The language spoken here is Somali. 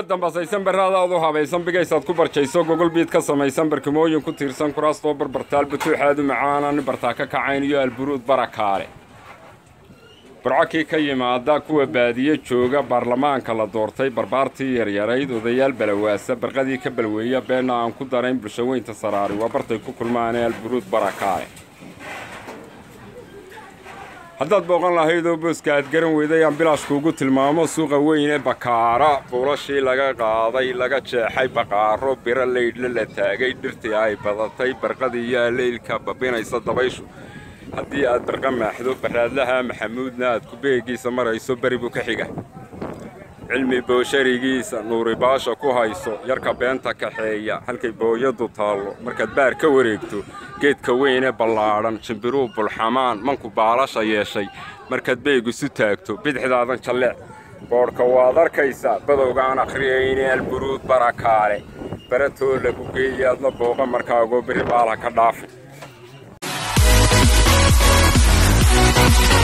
dambasaysan barraadaad u habaysan bigaysaad ku barjayso gogol biid ka samaysan barkimooyin ku tiirsan kuraastoo barbartaal butuuxaadu macaana nin bartaa ka kacayn iyo alburuud barakaale burcokii ka yimaada kuwa baadiye jooga baarlamaanka la doortay barbaartii yaryarayd odayaal balawaasa barqadii ka balweeya beenna aan ku darayn bulshaweynta saraari waa bartay ku kulmaanee alburuud barakaale haddaad booqan lahayd oo booska aad garan weyday aan bilaashkuugu tilmaamo suuqa weyn ee bakaara buulashii laga qaaday laga jeexay baqaaro biro leydhla la taagay dhirtii ay badatay barqadii iyo aleylka babinaysa dabayshu haddii aad barqa maaxdo barraadlaha maxamuudna aad ku beegiisa marayso beri buu ka xiga cilmi boosharigiisa nuuribaasha ku hayso yarka beenta kaxeeya halkay booyadu taallo markaad baar ka wareegto geedka weyn ee ballaadhan jimbiruu bulxamaan manku baalasha yeeshay markaad beegisu taagto bidixdaadan jalleec boodhka waad arkaysaa badowgaan akhriyayne alburuud barakaale baratoo lagu geeya adna booqa markaagoo beri baala ka dhaafi